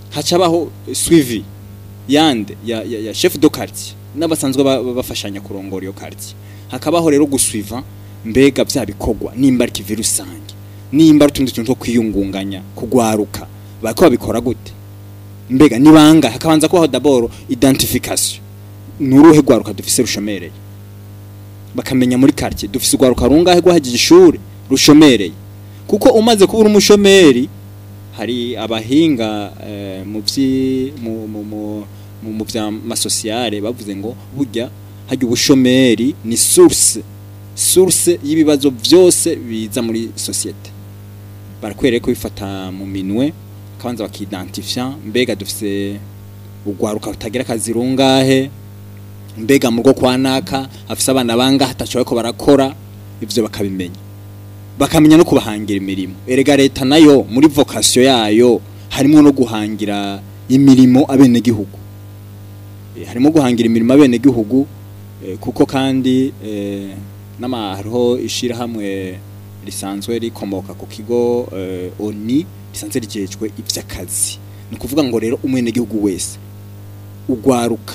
hacabaho suivi yande ya, ya, ya chef de quartier n'abasanzwe ba- ba- bafashanya kurongora iyo quartier hakabaho rero gusuiva mbega bya bikorwa nimba ari kivi rusange nimba ari utundi tuntu two kwiyungunganya kugwaruka bariko babikora gute mbega nibanga hakabanza kubaho d'abord identification nuruhe gwaruka dufise rushomereye bakamenya muri quartier dufise ugwaruka rungahe rwahejeje ishuri rushomereye kuko umaze kubura umushomeri hari abahinga eh, mu vyi mu mu mu mu, mu vya masosiyale bavuze ngo burya hajya ubushomeri ni source source y'ibibazo byose biza muri societe barakwereye ko bifata mu minwe kabanza bakidentifia mbega dufise ugwaruka rutagira akazi rungahe mbega mu rwo kwa naka afise abana bangahe ataco ko barakora ivyo bakabimenya bakamenya no kubahangira imirimo erega leta nayo muri vocation yayo harimo no guhangira imirimo abene gihugu harimo guhangira imirimo abene gihugu kuko kandi eh, nama hariho ishira hamwe risanzwe rikomoka ku kigo eh, ONI risanzwe rijejwe ivy'akazi ni kuvuga ngo rero umwene gihugu wese ugwaruka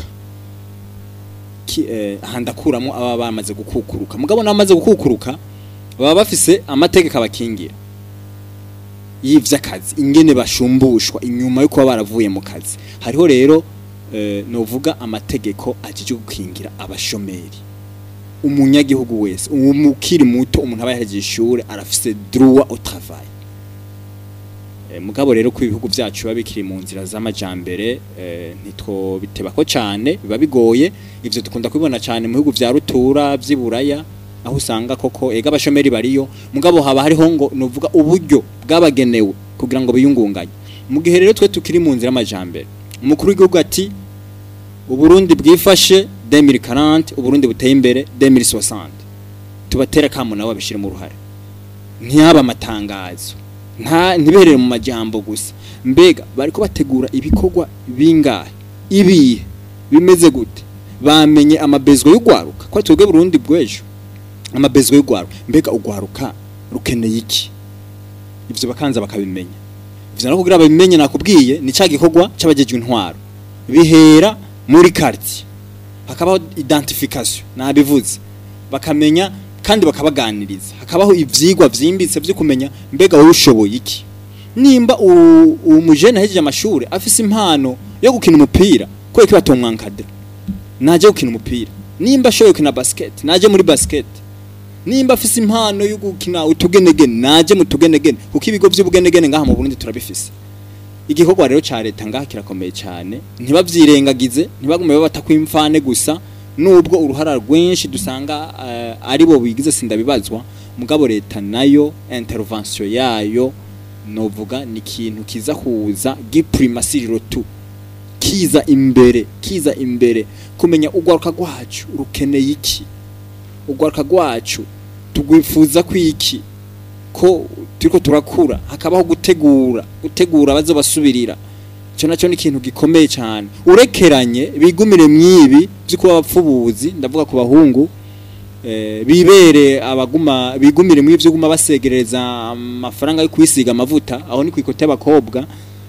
ki- eh, ahandakuramo aba bamaze gukukuruka mugabo namaze gukukuruka baba bafise amategeko abakingira y'ivy'akazi ingene bashumbushwa inyuma yo kuba baravuye mu kazi hariho rero eh, novuga amategeko ajije gukingira abashomeri umunyagihugu wese umukiri muto umuntu aba yahejeje ishure arafise droit au travail Eh, mugabo rero ko ibihugu byacu biba bikiri mu nzira z'amajambere eh, ntitwo bitebako cyane biba bigoye ivyo dukunda kubibona cyane mu bihugu vya rutura vy'iburaya aho usanga koko ega abashomeri bariyo mugabo haba hariho ngo nuvuga uburyo bwabagenewe kugira ngo biyungunganye mu gihe rero twe tukiri mu nzira y'amajambere umukuru w'igihugu ati uburundi bwifashe 2040 uburundi buteye imbere 2060 tubatera kamo nabo babishire mu ruhare ntiyaba amatangazo nta ntiberere mu majambo gusa mbega bariko bategura ibikorwa bingahe ibihe bimeze gute bamenye amabezwa y'ugwaruka ko twebwe Burundi bwejo amabezwa y'ugwaruka mbega ugwaruka rukeneye iki ivyo bakanza bakabimenya ivyo no kugira babimenye nakubwiye ni ca gikorwa c'abajejwe intwaro bihera muri quartier hakabaho identification nabivuze bakamenya kandi bakabaganiriza hakabaho ivyigwa vyimbitse vyo kumenya mbega wowe ushoboye iki nimba u- umujene ahejeje amashuri afise impano yo gukina umupira kubera ko batomwankadira naje gukina umupira nimba ashoboye gukina basket naje muri basket nimba afise impano yo gukina utugenegene naje mu tugenegene kuko ibigo vy'ubugenegene ngaha mu Burundi turabifise igikorwa rero ca leta ngaha kirakomeye cyane ntibavyirengagize ntibagume babata kwimfane gusa nubwo uruhara rwinshi dusanga uh, ari bo bigize sindabibazwa mugabo leta nayo intervention yayo novuga ni ikintu kiza kuza giprimasiriro tu kiza imbere kiza imbere kumenya ugwaruka rwacu rukeneye iki ugwaruka rwacu tugwifuza kwiki ko turiko turakura hakabaho gutegura gutegura bazo basubirira cyo nacyo ni ikintu gikomeye cyane urekeranye bigumire mwibi byo kuba abapfubuzi ndavuga ku bahungu eh, bibere abaguma bigumire mwibi byo guma basegereza amafaranga yo kwisiga amavuta aho ni kwikote y'abakobwa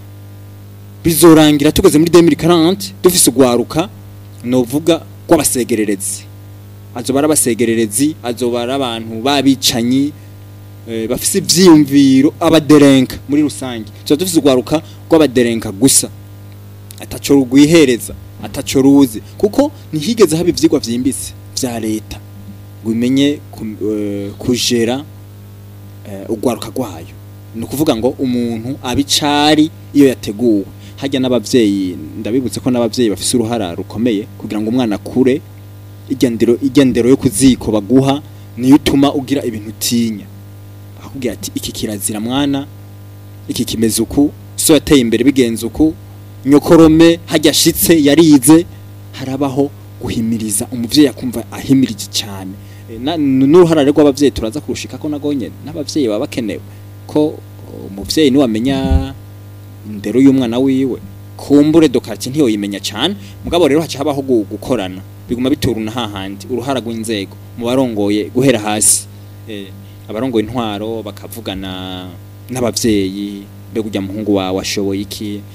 bizorangira tugeze muri 2040 dufise ugwaruka novuga kw'abasegererezi azoba ari abasegererezi azoba ari abantu babicanyi eh, bafise ivyiyumviro abaderenka muri rusange tuba dufise ugwaruka rw'abaderenka gusa ataco rugwihereza ataco ruzi kuko ntihigeze haba ivyigwa vyimbitse vya leta ngo imenye ku- eh, kujera eh, ugwaruka rwayo ni ukuvuga ngo umuntu abicari iyo yateguwe hajya n'abavyeyi ndabibutse ko n'abavyeyi bafise uruhara rukomeye kugira ngo umwana akure igendero igendero yo kuziko baguha niyo utuma ugira ibintu utinya akubwira ati iki kirazira mwana iki kimeze uku so yateye imbere bigenze uku nyokorome hajya ashitse yarize harabaho guhimiriza umuvyeyi akumva ahimirije cyane E, na- n'uruhara rw'abavyeyi turaza kurushika ko nagonye n'abavyeyi baba bakenewe ko umuvyeyi niwe amenya indero y'umwana wiwe kumbure dokarti ntiyo yimenya cyane mugabo rero haca habaho gu- gukorana biguma bituruna hahandi uruhara rw'inzego mu barongoye guhera hasi eh, abarongoye intwaro bakavugana n'abavyeyi mbega ujya muhungu wawe ashoboye iki